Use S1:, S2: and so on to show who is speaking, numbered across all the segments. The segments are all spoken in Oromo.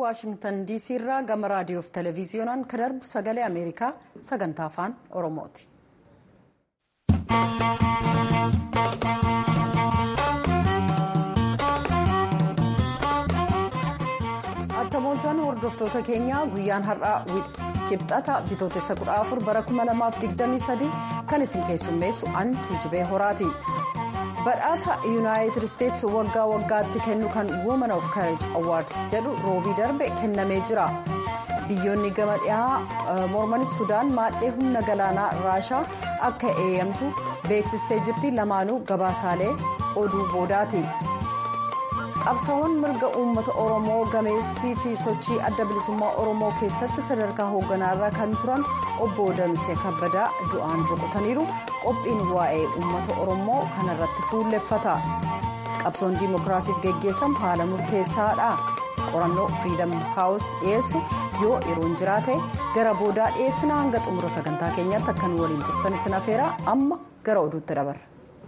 S1: waashingtan diisii irraa gama raadiyoof televiziyoonaan kan darbu sagalee ameerikaa sagantaa afaan oromooti. attamooltaan hordoftoota keenyaa guyyaan har'aa kibxata bitootessa 14 bara 2023 kan isin keessummeessu an tuujibee horaati. badhaasa yuunaayitid isteetsi waggaa waggaatti kennu kan woman of courage awards jedhu roobii darbe kennamee jira biyyoonni gama dhihaa mormanis sudaan maadhee humna galaanaa raashaa akka eeyyamtu beeksistee jirti lamaanuu gabaasaalee oduu boodaati qabsaawwan mirga uummata oromoo gameessii fi sochii adda bilisummaa oromoo keessatti sadarkaa hoogganaarra kan turan obbo Damisee Kabbadaa du'aan boqotaniiru qophiin waa'ee uummata oromoo kanarratti fuulleffata qabsoon diimokiraasiif geggeessamu haala murteessaadha qorannoo firiidam haawus dhiyeessu yoo yeroon jiraate gara boodaa dhiyeessina hanga xumura sagantaa keenyaatti akkan waliin turtan isin afeera amma gara oduutti dabarra.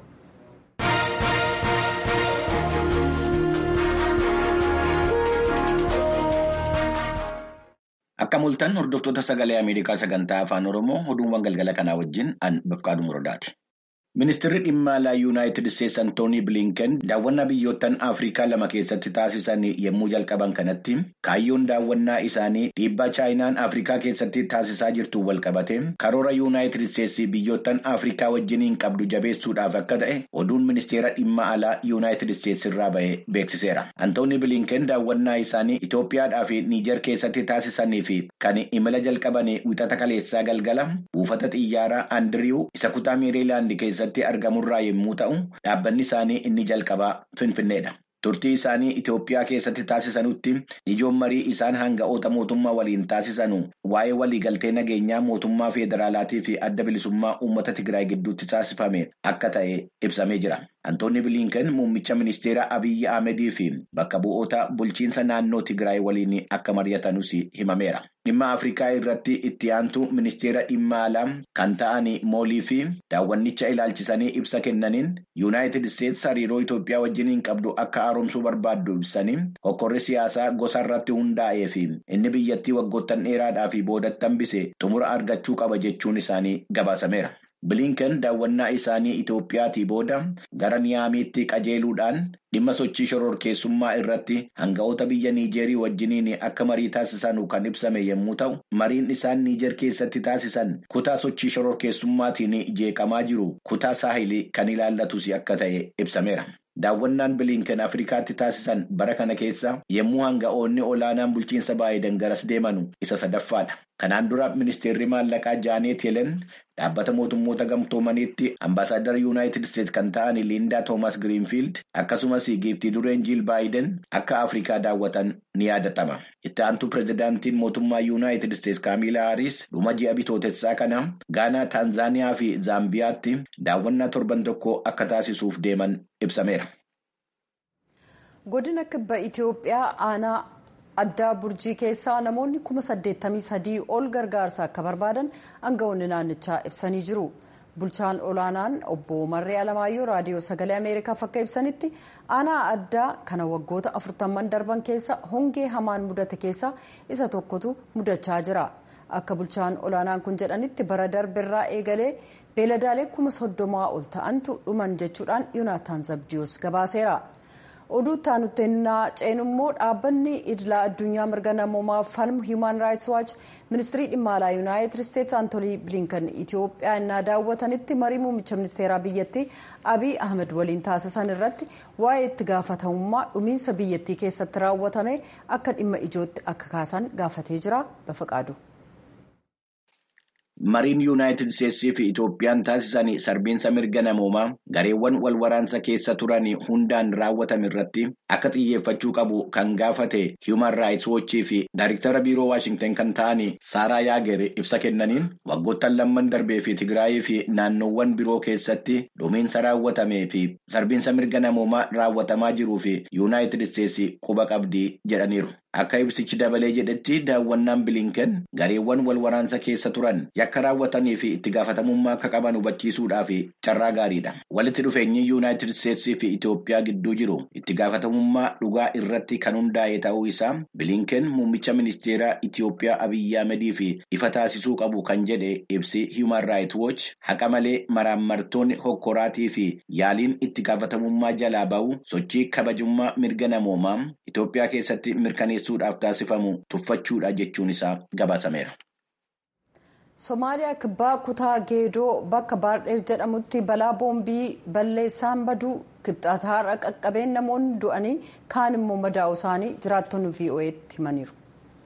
S2: Akka mul'atan hordoftoota sagalee Ameerikaa sagantaa afaan Oromoo oduuwwan galgala kanaa wajjin an Bafqaaduu Muradaati. Ministeerri dhimma alaa Yuunaayitid Isteetsi Antoonii Bilinken daawwannaa biyyoottan Afrikaa lama keessatti taasisan yommuu jalqaban kanatti kaayyoon daawwannaa isaanii dhiibbaa chaayinaan Afrikaa keessatti taasisaa jirtu walqabate karoora Yuunaayitid Isteetsi biyyoottan Afrikaa wajjiniin qabdu jabeessuudhaaf akka ta'e oduun ministeera dhimma alaa Yuunaayitid Isteetsi irraa ba'e beeksiseera. Antoonii Bilinken daawwannaa isaanii Itoophiyaadhaa fi Niijer keessatti taasisanii fi kan imala jalqaban wixata kaleessaa galgala buufata xiyyaaraa Andiriw isa kutaa Meeriilaand keessa. keessatti argamurraa yommuu ta'u dhaabbanni isaanii inni jalqabaa finfinneedha. turtii isaanii Itoophiyaa keessatti taasisanutti ijoon marii isaan hanga'oota mootummaa waliin taasisanu waa'ee waliigaltee nageenyaa mootummaa federaalaatii fi adda bilisummaa uummata Tigraay gidduutti taasifame akka ta'e ibsamee jira. Antoonni Bilinken muummicha ministeera Abiyyi Ahmedii fi bakka bu'oota bulchiinsa naannoo Tigraay waliin akka mari'atanus himameera. Dhimma Afrikaa irratti itti aantu ministeera dhimma alaa kan ta'an moolii fi daawwannicha ilaalchisanii ibsa kennaniin Yuunaayitid Isteetsi hariiroo Itoophiyaa wajjiniin qabdu akka haaromsuu barbaaddu ibsanii hokkorri siyaasaa gosa irratti hundaa'ee fi inni biyyattii waggoottan dheeraadhaa fi boodatti hambise xumura argachuu qaba jechuun isaanii gabaasameera. Bilinken daawwannaa isaanii Itoophiyaatii booda gara Niyaamiitti qajeeluudhaan dhimma sochii shororkeessummaa irratti hanga'oota biyya Niijerii wajjiniin akka marii taasisan kan ibsame yommuu ta'u, mariin isaan Niijer keessatti taasisan kutaa sochii shororkeessummaatiin jeeqamaa jiru kutaa saahilii kan ilaallatus akka ta'e ibsameera. Daawwannaan Bilinken Afrikaatti taasisan bara kana keessa yommuu hanga'oonni olaanaan bulchiinsa Baayiden garas deemanu isa sadaffaadha. Kanaan dura ministeerri maallaqaa Jaanet Yelen dhaabbata mootummoota gamtoomaniitti ambaasaadara Yuunaayitid Isteetsi kan ta'an Liindaa Toomas Giriinfiild akkasumas giiftii dureen Jiil Baayiden akka Afrikaa daawwatan ni yaadatama. Itti aantu pireezidaantiin mootummaa Yuunaayitid Isteetsi Kaamilaa Haaris dhuma ji'a bitootessaa kana Gaanaa, Taanzaaniyaa fi Zaambiyaatti daawwannaa torban tokko akka taasisuuf deeman ibsameera.
S1: Godina kibba Itoophiyaa aanaa addaa burjii keessaa namoonni kuma saddeettamii sadii ol gargaarsa akka barbaadan aangawoonni naannichaa ibsanii jiru. Bulchaan olaanaan obbo Marree Alamaayyoo raadiyoo sagalee Ameerikaaf akka ibsanitti aanaa addaa kana waggoota afurtamman darban keessa hongee hamaan mudate keessa isa tokkotu mudachaa jira. Akka bulchaan olaanaan kun jedhanitti bara darbirraa eegalee beeladaalee kuma soddomaa ol ta'antu dhuman jechuudhaan Yunaataan Zabdiyoos gabaaseera. oduu taanutti innaa ceenummoo dhaabbanni idilaa addunyaa mirga namoomaaf falmu hiiman raayits waach ministirii dhimma alaa yuunaayitid isteetsi antoonii bilinkan itiyoophiyaa innaa daawwatanitti marii muummicha ministeeraa biyyattii abiy ahmed waliin taasisan irratti waa'ee itti gaafatamummaa dhumiinsa biyyattii keessatti raawwatame akka dhimma ijootti akka kaasan gaafatee jira bafaqaadu.
S2: Mariin Yuunaayitid Isteetsii fi Itoophiyaan taasisan sarbiinsa mirga namoomaa gareewwan wal waraansa keessa turan hundaan raawwatame irratti akka xiyyeeffachuu qabu kan gaafate Human Rights Watch fi Daariktara Biiroo Waashingtan kan ta'an Saaraa Yaager ibsa kennaniin waggoottan lamman darbee fi Tigraayii fi naannoowwan biroo keessatti dhumiinsa raawwatamee fi sarbiinsa mirga namoomaa raawwatamaa jiruu fi Yuunaayitid Isteetsi quba qabdi jedhaniiru. Akka ibsichi dabalee jedhetti daawwannaan bilinken gareewwan wal waraansa keessa turan yakka raawwatanii fi itti gaafatamummaa akka qaban hubachiisuudhaaf carraa gaariidha. Walitti dhufeenyi yuunaayitid isteetsii fi Itoophiyaa gidduu jiru itti gaafatamummaa dhugaa irratti kan hundaa'e ta'uu isaa bilinken muummicha ministeeraa Itoophiyaa Abiyyi Ahmedii fi ifa taasisuu qabu kan jedhe ibsi Human Rights Watch haqa malee maraammartoonni hokkoraatii fi yaaliin itti gaafatamummaa jalaa ba'u sochii kabajummaa mirga namoomaa Itoophiyaa keessatti mirkaneessuudhaaf taasifamu tuffachuudha jechuun isaa gabaasameera.
S1: Somaaliyaa kibbaa kutaa geedoo bakka baardheer jedhamutti balaa boombii balleessaan baduu kibxata har'a qaqqabeen namoonni du'anii kaan immoo madaa'u isaanii jiraattonni VOA'tti himaniiru.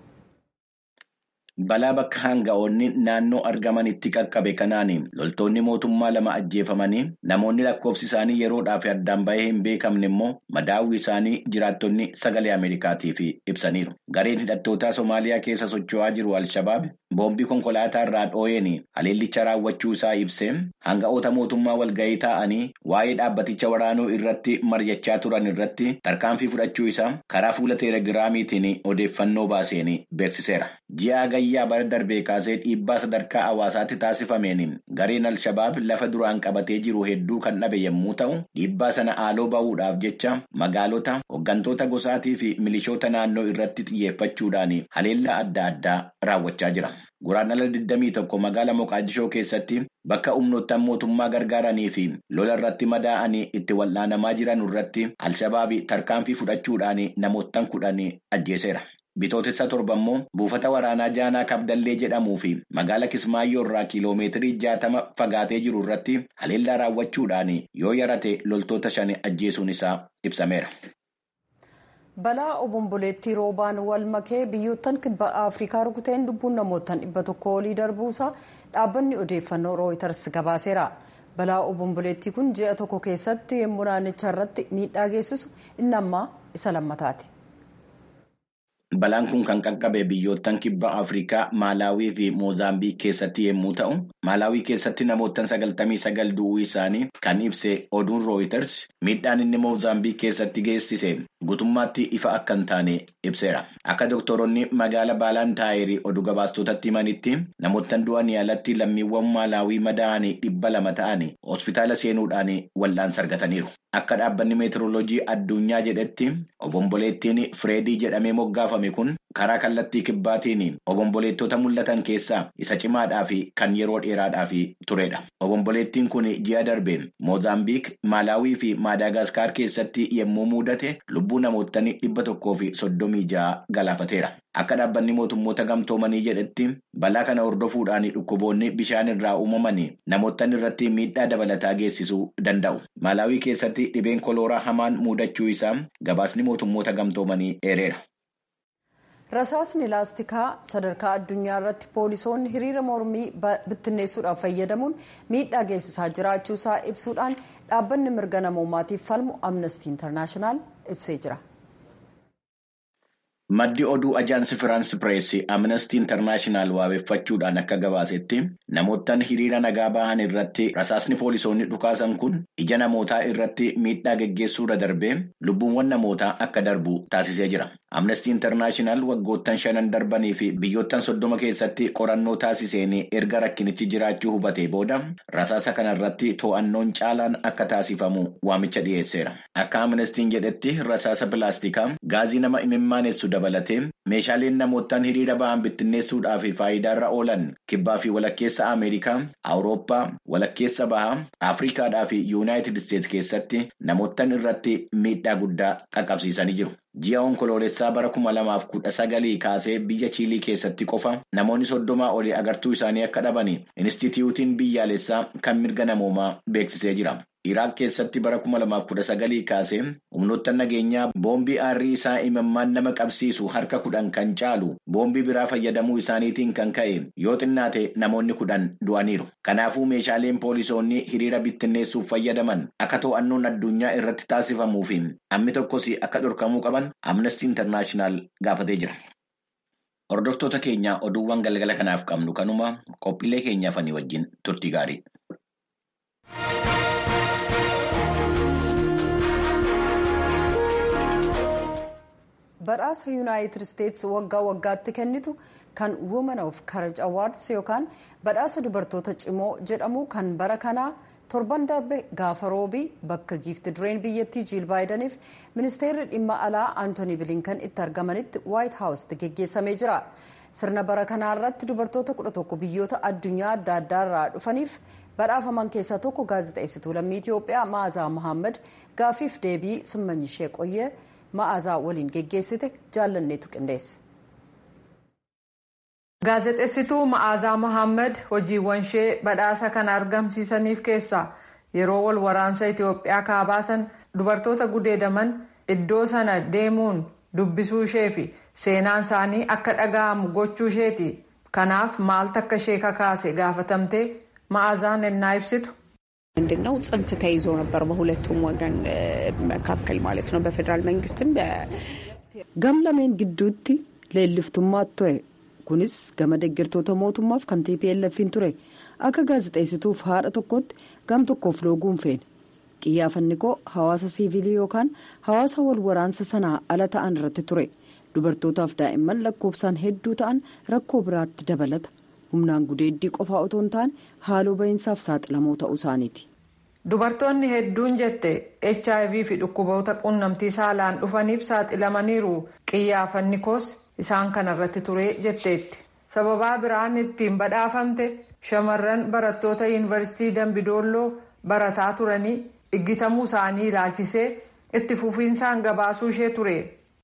S2: Balaa bakka hanga'oonni naannoo argamanitti qaqqabe kanaan loltoonni mootummaa lama ajjeefamanii namoonni lakkoofsi isaanii yeroodhaaf addaan bahee hin beekamne immoo madaa'uu isaanii jiraattonni sagalee Ameerikaatiif ibsaniiru. Gareen hidhattootaa Somaaliyaa keessa socho'aa jiru Al-Shabaab boombii konkolaataa irraa dhoo'een haleellicha raawwachuu isaa ibsee hanga'oota mootummaa walga'ii taa'anii waa'ee dhaabbaticha waraanuu irratti mari'achaa turan irratti tarkaanfii fudhachuu isaa karaa fuula teelegiraamiitiin odeeffannoo baaseen beeksiseera. Ji'a gayyaa bara darbee kaasee dhiibbaa sadarkaa hawaasaatti taasifameen gareen Al-Shabaab lafa duraan qabatee jiru hedduu kan dhabe yommuu ta'u dhiibbaa sana haaloo bahuudhaaf jecha magaalota hooggantoota gosaatii fi milishoota naannoo irratti xiyyeeffachuudhaan haleellaa adda addaa raawwachaa jira. Guraandhala 21 magaala Moqaadishoo keessatti bakka humnoottan mootummaa gargaaranii fi lola irratti madaa'anii itti wal'aanamaa jiran irratti Al-Shabaab tarkaanfii fudhachuudhaan namoottan kudhan ajjeeseera. Bitootessa torba immoo buufata waraanaa Jaanaa Kabdallee jedhamuu fi magaala Kismaayyoo irraa kiiloomeetirii jaatama fagaatee jiru irratti haleellaa raawwachuudhaan yoo yarate loltoota shan ajjeesuun isaa ibsameera.
S1: Balaa obomboleettii roobaan wal makee biyyoottan kibba Afrikaa rukuteen lubbuun namootaan dhibba tokko olii darbuusaa dhaabbanni odeeffannoo rooyitars gabaaseera. Balaa obomboleettii kun ji'a tokko keessatti yemmuu naannicha irratti miidhaa geessisu inni ammaa isa lammataati.
S2: Balaan kun kan qaqqabe biyyoottan kibba Afrikaa Maalaawii fi Moozaambiik keessatti yommuu ta'u, Maalaawii keessatti namoottan sagaltamii sagal du'uu isaanii kan ibse oduun rooyiters miidhaan inni Moozaambiik keessatti geessise guutummaatti ifa akka hin taane ibseera. Akka doktoroonni magaala baalaan taayirii oduu gabaastotatti himanitti namoottan du'anii alatti lammiiwwan Maalaawii madaa'anii dhibba lama ta'anii hospitaala seenuudhaan wal'aansa argataniiru. Akka dhaabbanni meetirooloojii addunyaa jedhetti obomboleettiin Fireedii jedhamee moggaafame kun karaa kallattii kibbaatiin obomboleettota mul'atan keessaa isa cimaadhaa fi kan yeroo dheeraadhaaf turedha. Obomboleettiin kun ji'a darbe Moozaambiik, Maalaawii fi Maadaagaskaar keessatti yommuu mudate lubbuu namoottan dhibba tokkoo fi soddomii ja'a galaafateera. Akka dhaabbanni mootummoota gamtoomanii jedhetti balaa kana hordofuudhaan dhukkuboonni bishaan irraa uumaman namoottan irratti miidhaa dabalataa geessisuu danda'u. Maalaawii keessatti dhibeen kolooraa hamaan mudachuu isaa gabaasni mootummoota gamtoomanii eereera.
S1: Rasaasni laastikaa sadarkaa addunyaa irratti poolisoonni hiriira mormii bittinneessuudhaaf fayyadamuun miidhaa geessisaa jiraachuusaa ibsuudhaan dhaabbanni mirga namoomaatiif falmu amnestii intarnaashinaal ibsee jira.
S2: Maddi oduu ajaansi Firaansi Pireesii Amnestii Intarnaashinaal waabeffachuudhaan akka gabaasetti namoottan hiriira nagaa bahan irratti rasaasni poolisoonni dhukaasan kun ija namootaa irratti miidhaa geggeessuurra darbee lubbuuwwan namootaa akka darbu taasisee jira. Amnestii Intarnaashinaal waggoottan shanan darbanii fi biyyoottan soddoma keessatti qorannoo taasiseen erga rakkinichi jiraachuu hubatee booda rasaasa kanarratti to'annoon caalaan akka taasifamu waamicha dhiyeesseera. Akka Amnestiin jedhetti rasaasa pilaastikaa gaazii nama imimmaanessu dabalatee meeshaaleen namoottan hiriira ba'an bittinneessuudhaaf faayidaarra oolan kibbaa fi walakkeessa Ameerikaa, Awurooppaa, walakkeessa bahaa, Afrikaadhaa fi Yuunaayitid Isteetsi keessatti namoottan irratti miidhaa guddaa qaqqabsiisanii jiru. Ji'a onkoloolessaa bara kuma lamaaf kudha sagalii kaasee biyya Chiilii keessatti qofa namoonni soddomaa olii agartuu isaanii akka dhaban Inistituutiin biyyaalessaa kan mirga namoomaa beeksisee jira. Iraaq keessatti bara kuma lamaaf kudha sagalii kaasee humnoottan nageenyaa boombii aarrii isaa imimmaan nama qabsiisu harka kudhan kan caalu boombii biraa fayyadamuu isaaniitiin kan ka'e yoo xinnaate namoonni kudhan du'aniiru. Kanaafuu meeshaaleen poolisoonni hiriira bittinneessuuf fayyadaman akka to'annoon addunyaa irratti taasifamuu fi hammi tokkos akka dhorkamuu qaban Amnestii Intarnaashinaal gaafatee jira. Hordoftoota keenya oduuwwan galgala kanaaf qabnu kanuma qophiilee keenyaaf ani wajjin turtii gaarii.
S1: badhaasa yuunaayitid isteetsi waggaa waggaatti kennitu kan women of courage awards yookaan badhaasa dubartoota cimoo jedhamu kan bara kanaa torban darbe gaafa roobii bakka giifti dureen biyyattii jiil baayidaniif ministeerri dhimma alaa antooni bilinkan itti argamanitti waayit haawusitti geggeessamee jira sirna bara kanaa irratti dubartoota kudha tokko biyyoota addunyaa adda addaa irraa dhufaniif badhaafaman keessaa tokko gaazexeessituu lammii itiyoophiyaa ma'aazaa mohaammed gaafiif deebii simmanyishee qoyyee ma'aazaa waliin geggeessite jaallanneetu qindeesse.
S3: gaazexeessituu ma'aazaa mohaammed hojiiwwan ishee badhaasa kana argamsiisaniif keessaa yeroo wal waraansa itiyoophiyaa kaabaasan dubartoota gudeedaman iddoo sana deemuun dubbisuu ishee fi seenaan isaanii akka dhaga'amu gochuu isheeti kanaaf maaltu akka ishee kakaase gaafatamtee ma'aazaan ennaa ibsitu.
S4: ምንድነው ጽንፍ ተይዞ ነበር በሁለቱም ወገን መካከል ማለት ነው በፌዴራል መንግስትም
S1: gam lameen gidduutti leelliftummaatu ture kunis gama deeggartoota mootummaaf kan tplf'n ture akka gaazexeessituuf haadha tokkotti gam tokkoof looguun feene qiyyaafanni koo hawaasa siivilii yookaan hawaasa wal waraansa sanaa ala ta'an irratti ture dubartootaaf daa'imman lakkoofsaan hedduu ta'an rakkoo biraatti dabalata humnaan gudeeddii qofaa otoo hin taane haaloo ba'iinsaaf saaxilamoo ta'uu isaaniiti.
S3: dubartoonni hedduun jette hiv fi dhukkuboota quunnamtii saalaan dhufaniif saaxilamaniiru qiyyaafanni koos isaan kanarratti ture jetteetti sababaa biraan ittiin badhaafamte shamarran barattoota yuunivarsiitii dambidooloo barataa turanii dhiggitamuu isaanii ilaalchisee itti fufiinsaan gabaasuu ishee ture.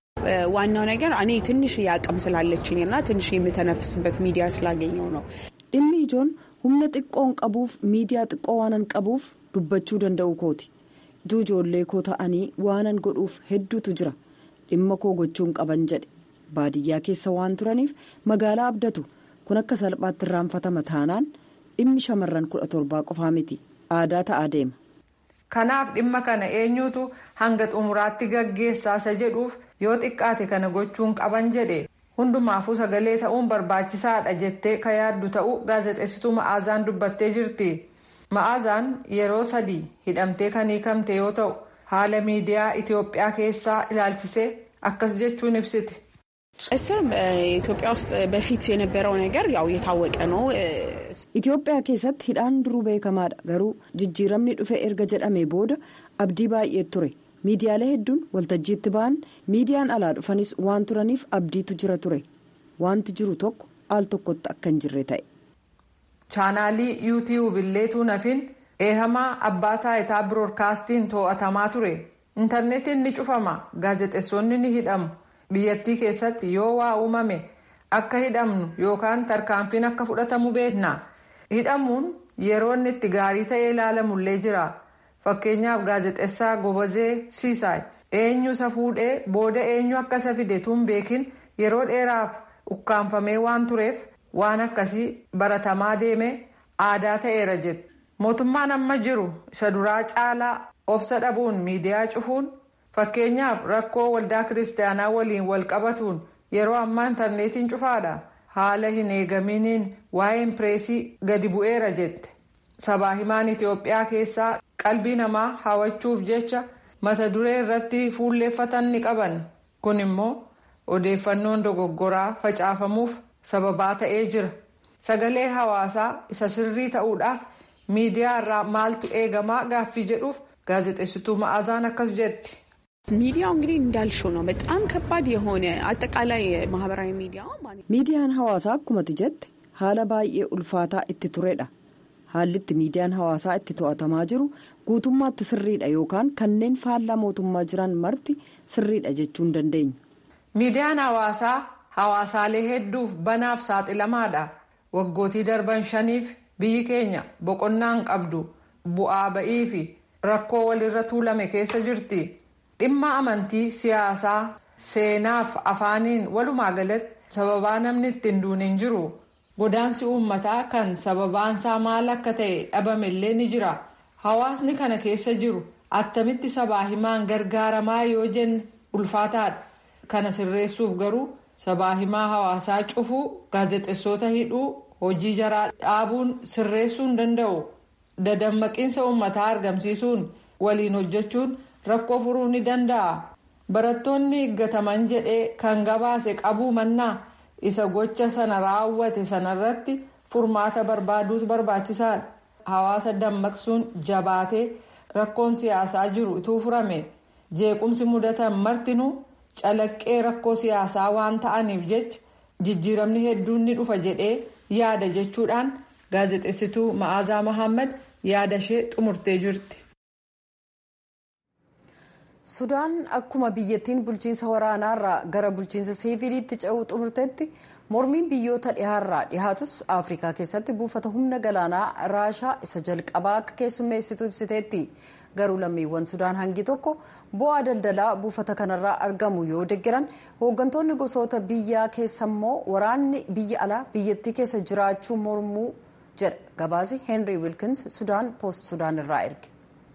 S4: ዋናው ነገር እኔ ትንሽ አቅም ስላለችኝ እና ትንሽ የምተነፍስበት ሚዲያ ስላገኘው ነው።
S1: dhimmi ijoon humna xiqqoon qabuuf miidiyaa xiqqoo waanan qabuuf dubbachuu danda'u kooti ituu ijoollee koo ta'anii waanan godhuuf hedduutu jira dhimma koo gochuun qaban jedhe baadiyyaa keessa waan turaniif magaalaa abdatu kun akka salphaatti irraanfatama taanaan dhimmi shamarran kudha torbaa qofaa miti aadaa ta'aa deema.
S3: kanaaf dhimma kana eenyutu hanga xumuraatti gaggeessaa isa jedhuuf yoo xiqqaate kana gochuun qaban jedhe hundumaafuu sagalee ta'uun barbaachisaadha jettee ka yaaddu ta'uu gaazexeessituu ma'aazaan dubbattee jirti ma'aazaan yeroo sadii hidhamtee kan hiikamte yoo ta'u haala miidiyaa itiyoophiyaa keessaa ilaalchisee akkas jechuun ibsiti.
S4: እስር ኢትዮጵያ ውስጥ በፊት የነበረው ነገር ያው የታወቀ ነው።
S1: Itoophiyaa keessatti hidhaan duruu beekamaadha garuu jijjiiramni dhufe erga jedhamee booda abdii baay'ee ture miidiyaalee hedduun waltajjiitti ba'an miidiyaan alaa dhufanis waan turaniif abdiitu jira ture wanti jiru tokko al tokkotti akka hin jirre ta'e.
S3: chaanaalii yuutiyuub illeetuu nafin eehamaa abbaa taayitaa biroodkaastiin to'atamaa ture intarneetiin ni cufama gaazexeessonni ni hidhamu biyyattii keessatti yoo waa uumame. akka hidhamnu yookaan tarkaanfiin akka fudhatamu beekna hidhamuun yeroo inni itti gaarii ta'ee ilaalamullee jira fakkeenyaaf gaazexessaa gobazee siisaay eenyu isa fuudhee booda eenyu akka isa fide tun beekin yeroo dheeraaf ukkaanfamee waan tureef waan akkasii baratamaa deeme aadaa ta'eera jette mootummaan amma jiru isa duraa caalaa obsa dhabuun miidiyaa cufuun fakkeenyaaf rakkoo waldaa kiristaanaa waliin wal qabatuun. yeroo ammaa intarneetiin cufaadha haala hin eegaminiin waa'een pireesii gadi bu'eera jette sabaa himaan itiyoophiyaa keessaa qalbii namaa hawwachuuf jecha mata duree irratti fuulleeffatan ni qaban kun immoo odeeffannoon dogoggoraa facaafamuuf sababaa ta'ee jira sagalee hawaasaa isa sirrii ta'uudhaaf miidiyaa irraa maaltu eegamaa gaaffii jedhuuf gaazexeessituu ma'aazaan akkas jetti.
S4: ሚዲያው እንግዲህ እንዳልሽው ነው። በጣም ከባድ የሆነ አጠቃላይ ማህበራዊ ሚዲያ
S1: miidiyaan hawaasaa akkumatti jette haala baay'ee ulfaataa itti turedha haalli itti miidiyaan hawaasaa itti to'atamaa jiru guutummaatti sirriidha yookaan kanneen faallaa mootummaa jiran marti sirriidha jechuu hin dandeenyu.
S3: miidiyaan hawaasaa hawaasaalee hedduuf banaaf saaxilamaadha waggootii darban shaniif biyyi keenya boqonnaan qabdu bu'aa ba'ii fi rakkoo walirra tuulame keessa jirti. dhimma amantii siyaasaa seenaaf afaaniin walumaa galatti sababaa namni ittiin duune hin jiru godaansi uummataa kan sababaansaa maal akka ta'e dhabamillee ni jira hawaasni kana keessa jiru attamitti sabaa himaan gargaaramaa yoo jenne ulfaataadha kana sirreessuuf garuu sabaa himaa hawaasaa cufuu gaazexeessota hidhuu hojii jaraa dhaabuun sirreessuu hin danda'u dadammaqiinsa uummataa argamsiisuun waliin hojjechuun. rakkoo furuu ni danda'a barattoonni eeggataman jedhee kan gabaase qabuu mannaa isa gocha sana raawwate sanarratti furmaata barbaaduutu barbaachisaadha hawaasa dammaqsuun jabaatee rakkoon siyaasaa jiru ituu furame jeequmsi mudatan martinuu calaqqee rakkoo siyaasaa waan ta'aniif jecha jijjiiramni hedduun ni dhufa jedhee yaada jechuudhaan gaazexeessituu ma'aazaa mohaammed yaada ishee xumurtee jirti.
S1: sudaan akkuma biyyattiin bulchiinsa waraanaarraa gara bulchiinsa siviiliitti ce'uu xumurteetti mormiin biyyoota dhihaarraa dhihaatus afrikaa keessatti buufata humna galaanaa raashaa isa jalqabaa akka keessummeessitu ibsiteetti garuu lammiiwwan sudaan hangi tokko bu'aa daldalaa buufata kanarraa argamu yoo deggeran hooggantoonni gosoota biyyaa keessa immoo waraanni biyya alaa biyyattii keessa jiraachuu mormuu jedha gabaasi heenrii wilkins sudaan poost sudaan irraa erge.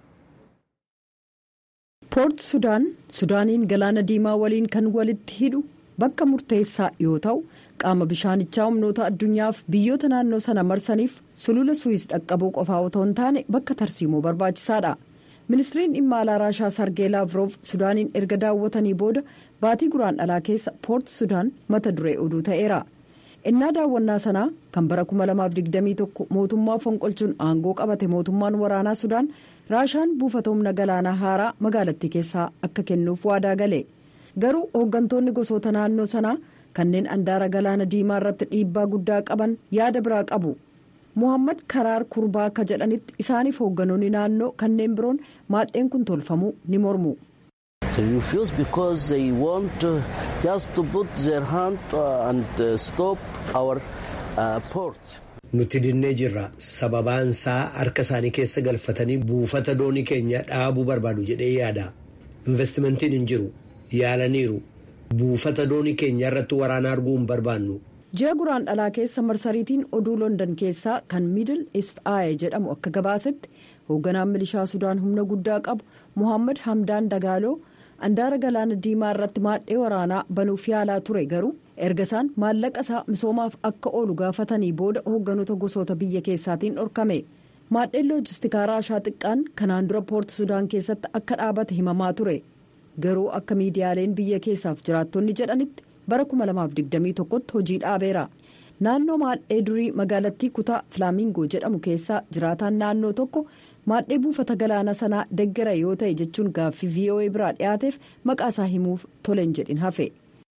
S1: poort sudaan sudaaniin galaana diimaa waliin kan walitti hidhu bakka murteessaa yoo ta'u qaama bishaanichaa humnoota addunyaaf biyyoota naannoo sana marsaniif sulula suwis dhaqqabuu qofaa otoo hin taane bakka tarsiimoo barbaachisaadha ministiriin dhimma alaa raashaa sargee laavroof sudaaniin erga daawwatanii booda baatii guraan dhalaa keessa poort sudaan mata duree oduu ta'eera innaa daawwannaa sanaa kan bara 2021 mootummaa fonqolchuun aangoo qabate mootummaan waraanaa sudaan raashaan buufata humna galaanaa haaraa magaalattii keessaa akka kennuuf waadaa gale garuu hooggantoonni gosoota naannoo sanaa kanneen andaara galaana diimaa irratti dhiibbaa guddaa qaban yaada biraa qabu muhammad karaar kurbaa akka jedhanitti isaaniif hoogganoonni naannoo kanneen biroon maadheen kun tolfamuu ni mormu.
S5: They refuse because they want uh, just to put their hand uh, and uh, stop our uh, port.
S6: Nuti dinnee jirra sababaan isaa harka isaanii keessa galfatanii buufata doonii keenya dhaabuu barbaadu jedhee yaada. Investimentiin hin jiru yaalaniiru buufata doonii keenya irratti waraana arguu hin barbaannu.
S1: ji'a guraan dhalaa keessa marsariitiin oduu london keessaa kan miidil east aaye jedhamu akka gabaasetti hoogganaan milishaa sudaan humna guddaa qabu muhammad hamdaan dagaaloo andaara galaana diimaa irratti maadhee waraanaa banuuf yaalaa ture garuu erga isaan maallaqa isaa misoomaaf akka oolu gaafatanii booda hoogganoota gosoota biyya keessaatiin dhorkame maadheen loojistikaa raashaa xiqqaan kanaan dura poort sudaan keessatti akka dhaabate himamaa ture garuu akka miidiyaaleen biyya keessaaf jiraattonni jedhanitti bara 2021tti hojii dhaabeera naannoo maadhee durii magaalattii kutaa filaamingo jedhamu keessaa jiraataan naannoo tokko maadhee buufata galaana sanaa deggera yoo ta'e jechuun gaaffii voa biraa dhiyaateef maqaa isaa himuuf tolen jedhin hafe.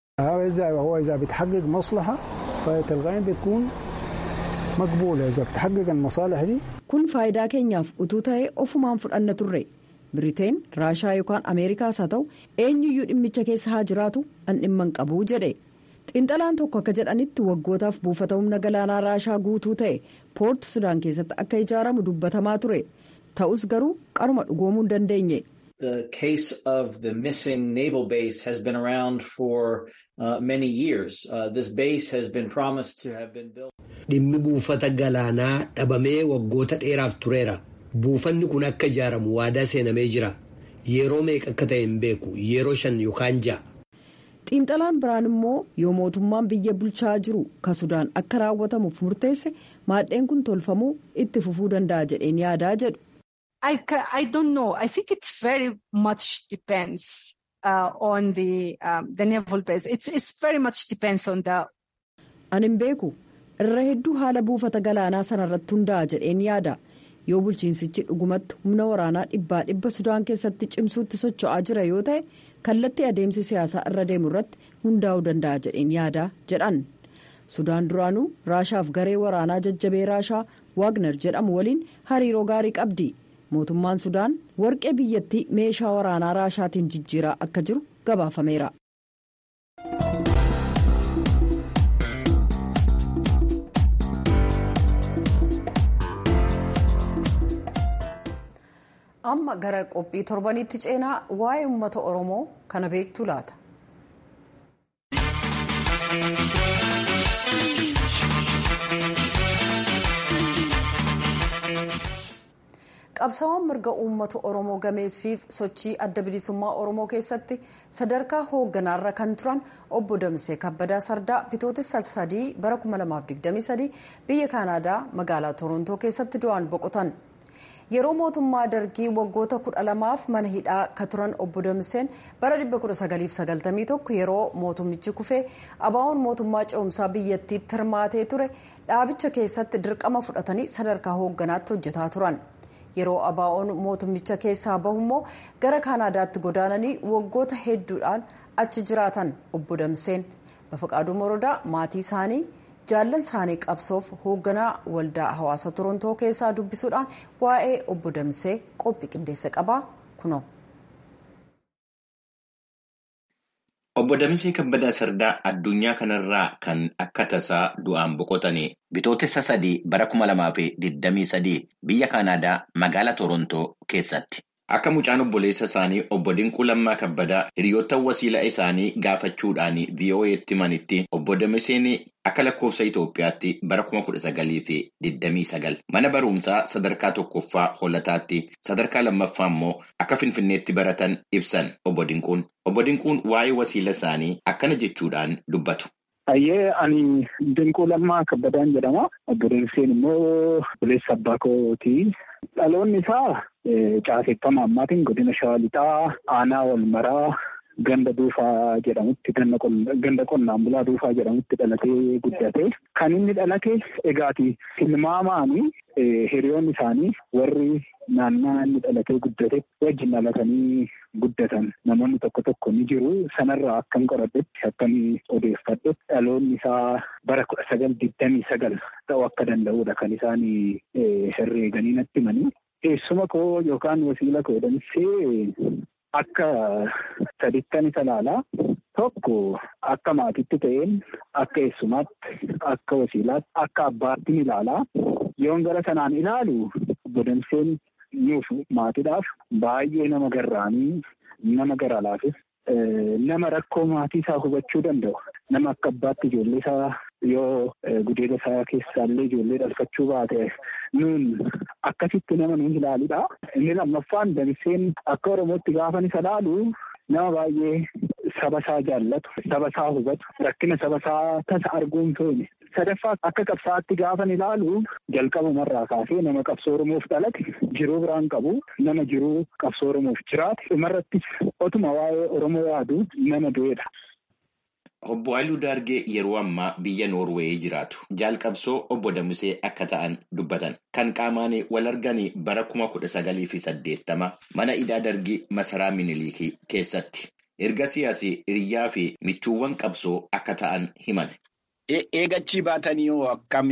S7: هو إذا بتحقق مصلحة فالغين بتكون مقبولة إذا بتحقق المصالح دي
S1: kun faayidaa keenyaaf utuu ta'e ofumaan fudhanna turre biriteen raashaa yookaan ameerikaas haa ta'u eenyuyyuu dhimmicha keessa haa jiraatu an dhimman qabuu jedhe xiinxalaan tokko akka jedhanitti waggootaaf buufata humna galaanaa raashaa guutuu ta'e poort sudaan keessatti akka ijaaramu dubbatamaa ture ta'us garuu qaruma dhugoomuu hin dandeenye.
S8: The case of the missing naval base has been around for uh, many years. Uh, this base has been promised to have been built.
S6: Dhimmi buufata galaanaa dhabamee waggoota dheeraaf tureera. Buufanni kun akka ijaaramu waadaa seenamee jira. Yeroo meeqa akka ta'e hin beeku. Yeroo shan yookaan ja'a.
S1: xiinxalaan biraan immoo yoo mootummaan biyya bulchaa jiru ka sudaan akka raawwatamuuf murteesse maadheen kun tolfamuu itti fufuu danda'a jedheen yaadaa jedhu.
S9: I, I don't know. I think it very much depends uh, on the um, the naval base. It's it's very much depends on the.
S1: Ani hin beeku irra hedduu haala buufata galaanaa sanarratti hundaa'a jedheen yaada yoo bulchiinsichi dhugumatti humna waraanaa dhibbaa dhibba sudaan keessatti cimsuutti socho'aa jira yoo ta'e kallattii adeemsi siyaasaa irra deemu irratti hundaa'uu danda'a jedheen yaada jedhan sudaan duraanuu raashaaf garee waraanaa jajjabee raashaa waagner jedhamu waliin hariiroo gaarii qabdi. mootummaan sudaan warqee biyyattii meeshaa waraanaa raashaatiin jijjiiraa akka jiru gabaafameera. amma gara qophii torbanitti ceenaa waa'ee uummata oromoo kana beektu laata. qabsaawwan mirga uummata oromoo gameessiif sochii adda bilisummaa oromoo keessatti sadarkaa hoogganaarra kan turan obbo Damsee Kabbadaa Sardaa bitootessa sadii bara 2023 biyya kaanaadaa magaalaa Torontoo keessatti du'aan boqotan. yeroo mootummaa dargii waggoota kudha lamaaf mana hidhaa ka turan obbo Damseen bara 1991 yeroo mootummichi kufee abaa'oon mootummaa ce'umsaa biyyattiitti hirmaatee ture dhaabicha keessatti dirqama fudhatanii sadarkaa hoogganaatti hojjetaa turan. yeroo abaa'oon mootummicha keessaa bahu immoo gara kaanaadaatti godaananii waggoota hedduudhaan achi jiraatan obbo Damseen bafaqaaduu morodaa maatii isaanii jaallan isaanii qabsoof hoogganaa waldaa hawaasa torontoo keessaa dubbisuudhaan waa'ee obbo Damsee qophii qindeessa qabaa kunoo.
S2: Obbo Damsee Kabbadaa Sardaa addunyaa kanarraa kan akka tasaa du'aan boqotanii bitootessa sadii bara kuma lamaa fi digdamii sadii biyya Kaanaadaa magaalaa Torontoo keessatti. Akka mucaan obboleessa isaanii obbo Dinquu Lammaa Kabbadaa hiriyoottan wasiila isaanii gaafachuudhaan VOA'tti himanitti obbo Damseen akka lakkoofsa Itoophiyaatti bara kuma kudha sagalii fi digdamii sagal mana barumsaa sadarkaa tokkoffaa hollataatti sadarkaa lammaffaa immoo akka Finfinneetti baratan ibsan obbo Dinquun. Obbo Dinquun waa'ee wasiila isaanii akkana jechuudhaan dubbatu.
S7: Ayyee ani Dinquu Lammaa Kabbadaan jedhama. Obbo Damseen immoo obboleessa abbaa kooti. Dhaloonni isaa caaseffama ammaatiin godina Shawaa Lixaa aanaa wal maraa ganda duufaa jedhamutti ganda qonnaan bulaa duufaa jedhamutti dhalatee guddate. Kan inni dhalate egaati tilmaamaani hiriyoonni isaanii warri naannaa inni dhalatee guddate wajjin dhalatanii guddatan namoonni tokko tokko ni jiru. Sanarraa akkan qoradhetti akkan odeeffadhe dhaloonni isaa bara kudha sagal digdamii sagal ta'uu akka danda'udha kan isaan herreeganii natti himanii. Eessuma koo yookaan wasiila koo Damsee akka sadittan isa ilaalaa tokko akka maatitti ta'een akka eessumaatti akka wasiilaatti akka abbaatti ni ilaalaa yoon gara sanaan ilaalu obbo Damseen nuuf maatiidhaaf baay'ee nama garraanii nama gara laafis nama rakkoo maatii isaa hubachuu danda'u nama akka abbaatti ijoollee isaa yoo gudeeda isaa keessaallee ijoollee dhalfachuu baate nuun akkasitti nama nuun ilaaludha. Inni lammaffaan Damseen akka Oromootti gaafan isa ilaalu nama baay'ee saba isaa jaallatu, saba isaa hubatu, rakkina saba isaa tasa arguun feene. Sadaffaa akka qabsaa'aatti gaafan ilaalu jalqabumarraa kaasee nama qabsoo Oromoof dhalate jiruu biraan qabu nama jiruu qabsoo Oromoof jiraate dhumarrattis otuma waa'ee Oromoo yaadu nama du'edha.
S2: Obbo Haayiluu Daargee yeroo ammaa biyya Noorweeyii jiraatu. Jaalqabsoo obbo Damsee akka ta'an dubbatan. Kan qaamaan wal argan bara kuma kudha sagalii fi saddeettama mana hidhaa dargii masaraa Minilikii keessatti. Erga siyaasii hiriyyaa fi michuuwwan qabsoo akka ta'an himan.
S10: Eegachii baatanii hoo akkam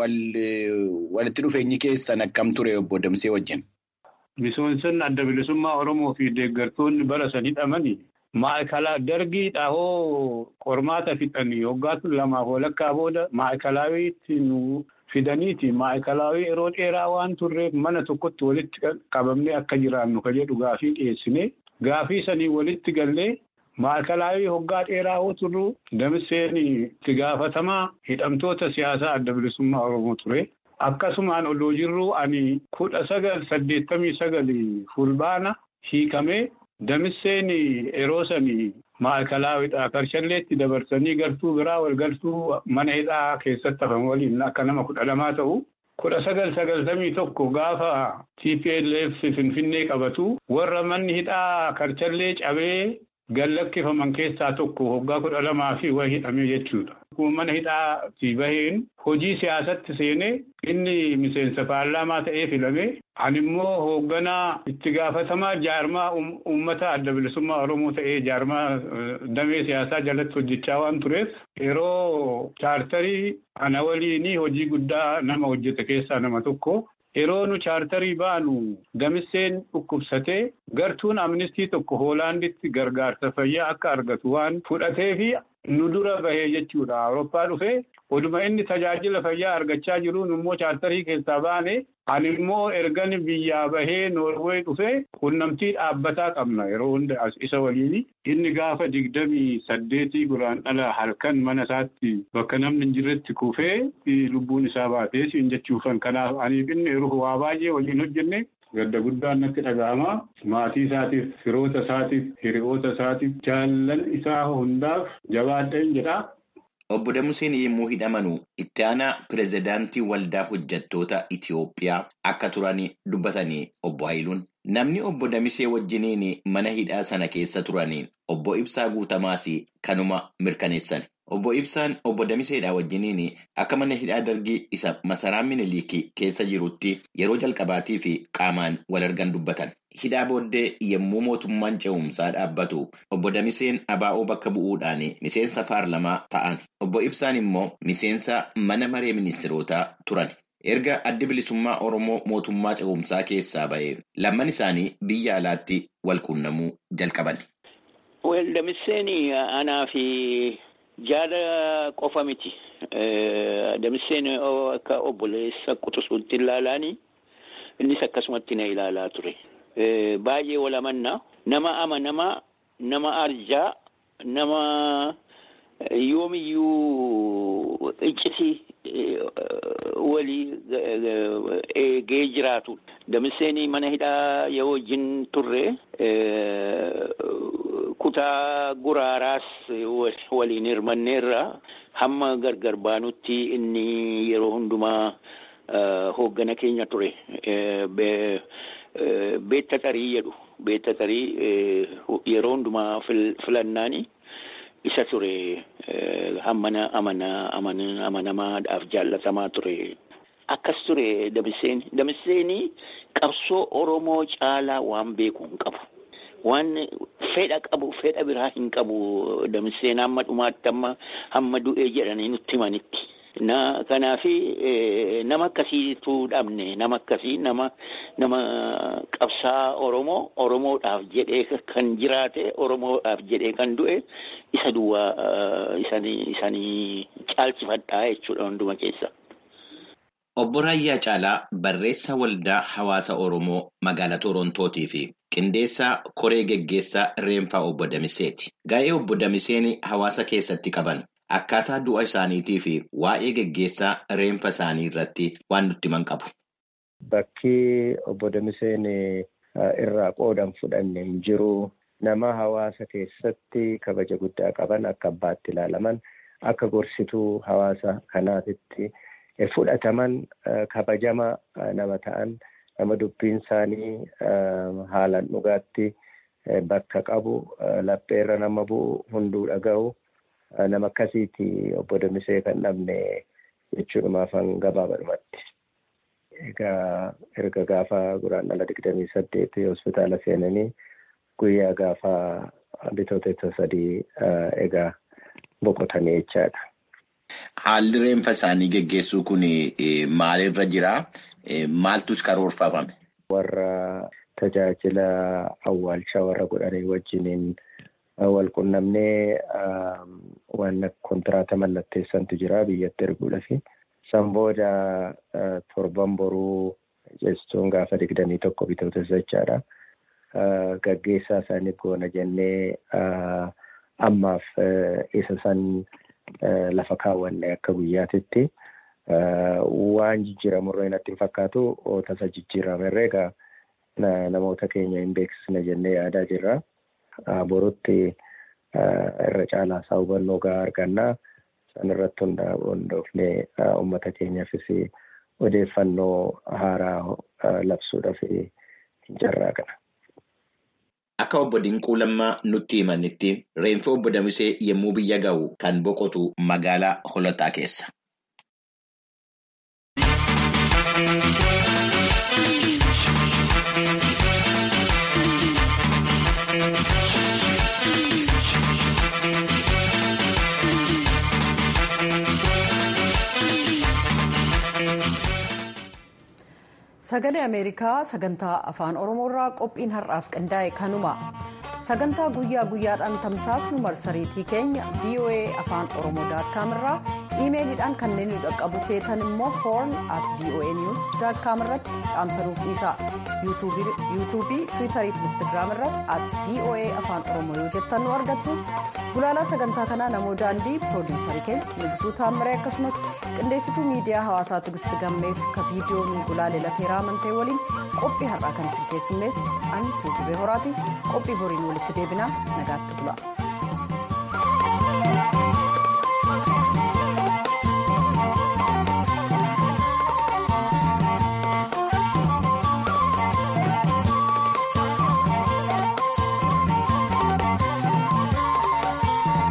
S10: walitti dhufeenyi keessan akkam ture obbo Damsee wajjin?
S11: Misoomsonni adda bilisummaa Oromoo fi deeggartoonni bara sanii dhamani maa'ikala dargii dhaahoo qormaata fixanii waggaatu lamaaf walakkaa booda maa'ikalaawwiitti nu fidaniiti. Maa'ikalaawwii yeroo dheeraa waan turreef mana tokkotti walitti qabamnee akka jiraannu ka jedhu gaafii dhiyeessine gaafii sanii walitti gallee maa'ikalaawwii waggaa dheeraa hoo turru Damseen itti gaafatamaa hidhamtoota siyaasaa adda bilisummaa Oromoo ture. Akkasumaan odoo jirru ani kudha sagal saddeettamii sagali fulbaana hiikamee Damseen yeroo sanii maa'ikalaawwiidha. Karshalleetti dabarsanii galtuu biraa wal galtuu mana hidhaa keessatti hafan waliin akka nama kudha lamaa ta'u. Kudha sagal sagaltamii tokko gaafa TPLF Finfinnee qabatu warra manni hidhaa karchallee cabee gallakkifaman keessaa tokko waggaa kudha lamaa fi wayii hidhamee jechuudha. Mana hidhaatti baheen hojii siyaasatti seenee inni miseensa paarlaamaa ta'ee filame. Ani immoo hoogganaa itti gaafatamaa jaarmaa uummata adda bilisummaa Oromoo ta'ee jaarmaa damee siyaasaa jalatti hojjechaa waan tureef yeroo chaartarii ana waliin hojii guddaa nama hojjete keessaa nama tokko. Yeroo nu chaartarii baanu Damseen dhukkubsatee gartuun amnistii tokko Hoolaanditti gargaarsa fayyaa akka argatu waan fudhatee fi nu dura bahee jechuudha. Awurooppaa dhufee oduma inni tajaajila fayyaa argachaa jiruun immoo chaartarii keessaa baane ani immoo ergan biyyaa bahee Noorwee dhufee qunnamtii dhaabbataa qabna yeroo hunda isa waliin inni gaafa digdamii saddeetii guraandhala halkan mana isaatti bakka namni hin jirretti kufee lubbuun isaa baatee siin jechuufan kanaaf aniif inni waa baay'ee waliin hojjenne gadda guddaan natti dhaga'ama. Maatii isaatiif, firoota isaatiif, hiriyoota isaatiif, jaallan isaa hundaaf jabaadheen jedha.
S2: Obbo Damuseen yommuu hidhamanu itti aanaa pireezidaantii waldaa hojjettoota Itiyoophiyaa akka turan dubbatanii obbo Haayiluun. Namni obbo Damisee wajjiniin mana hidhaa sana keessa turaniin obbo Ibsaa Guutamaas kanuma mirkaneessan. Obbo Ibsaan obbo Damiseedhaa wajjiniin akka mana hidhaa dargii isa masaraa Minilikii keessa jirutti yeroo jalqabaatii fi qaamaan wal argan dubbatan. Hidhaa booddee yommuu mootummaan ce'umsaa dhaabbatu obbo Damiseen abaa'oo bakka bu'uudhaan miseensa paarlamaa ta'an. Obbo Ibsaan immoo miseensa mana maree ministirootaa turan. Erga addi bilisummaa Oromoo mootummaa ce'umsaa keessaa ba'ee lamman isaanii biyya alaatti wal quunnamuu jalqaban.
S12: Damiseen anaa fi jaala qofa miti. Damiseen akka obboleessa quxisuutti ilaalaani innis akkasumatti na ilaalaa ture. Baay'ee wal amannaa nama amanamaa nama arjaa nama yoomiyyuu iccitii walii eegee jiraatu. Damiseen mana hidhaa yoo wajjin turre kutaa guraaraas waliin hirmanneerra hamma gargar baanutti inni yeroo hundumaa hooggana keenya ture. Beetta tarii jedhu beetta tarii yeroo hundumaa filannaani isa ture hammana amanamaadhaaf jaallatamaa ture. Akkas ture Damiseen. Damiseen qabsoo Oromoo caalaa waan beeku hin qabu. Waan fedha qabu fedha biraa hin qabu Damiseen hamma dhumaatti amma hamma du'ee jedhanii nutti himanitti. Na kanaafi nama akkasiitu dhabne nama akkasii nama nama qabsaa Oromoo Oromoodhaaf jedhee kan jiraate Oromoodhaaf jedhee kan du'e isa duwwaa isanii isanii caalchifadhaa jechuudha hunduma keessa.
S2: Obbo Raayyaa Caalaa barreessaa waldaa hawaasa Oromoo magaalaa Torontootii fi qindeessaa koree geggeessaa Reenfaa obbo Damiseeti. Gaa'ee obbo Damiseen hawaasa keessatti qaban akkaataa du'a isaaniitii fi waa'ee geggeessaa reenfa isaanii irratti waan nutti himan qabu.
S13: Bakki obbo Damiseen irraa qoodan fudhanne hin jiru. Nama hawaasa keessatti kabaja guddaa qaban akka abbaatti ilaalaman akka gorsituu hawaasa kanaatitti. fudhataman kabajama nama ta'an nama dubbiin isaanii haalaan dhugaatti bakka qabu lapheerra nama bu'u hunduu dhaga'u nama akkasiiti obbo Damisee kan dhabne jechuudhumaaf gabaabadhumatti. Egaa erga gaafa guraandhala digdamii saddeeti hospitaala seenanii guyyaa gaafa bitootessa sadii egaa boqotanii jechaadha.
S2: Haalli reenfa isaanii geggeessuu kun maalirra jira? Maaltus karoorfame?
S13: Warra tajaajila awwaalchaa warra godhanii wajjiniin wal qunnamnee waan kontiraata mallatteessantu jira biyyatti erguudhaaf. San booda torban boruu jechuun gaafa digdamii tokko bitootessa jechaadha. Gaggeessaa isaaniif goona jennee ammaaf isa san. lafa kaawwanne akka guyyaatitti waan jijjiiramurra natti hin fakkaatu tasa jijjiiramerree egaa namoota keenya hin beeksisne jennee yaadaa jirra. Borutti irra caalaa isaa hubannoo gahaa argannaa san irratti hundoofnee uummata keenyaafis odeeffannoo haaraa labsuudhaaf hin carraaqna.
S2: Akka obbo Dinquu Lammaa nutti himanitti reenfa obbo Damisee yommuu biyya ga'u kan boqotu magaalaa Holotaa keessa.
S1: Sagalee Ameerikaa sagantaa afaan Oromoorraa qophiin har'aaf qindaa'e kanuma. Sagantaa guyyaa guyyaadhaan tamsaasnu marsariitii keenya VOA afaan Oromoo daatkaam irraa iimeeliidhaan kanneen nu dhaqqabu feetan immoo horn at VOA news daatkaam irratti dhaamsanuuf dhiisa. yuutuubii tiwiitarii fi instaagiraam irratti at VOA afaan Oromoo yoo jettan nu argattu. Gulaalaa sagantaa kanaa namoo daandii piroodiisarii keenya Nigisuu Taammiree akkasumas qindeessituu miidiyaa hawaasaa Tigisti Gammeef ka viidiyoo nu gulaalee lateeraa amantee waliin qophii har'aa kan isin keessummeessu ani tuutubee horaati qophii boriin walitti deebinaa nagaatti bula.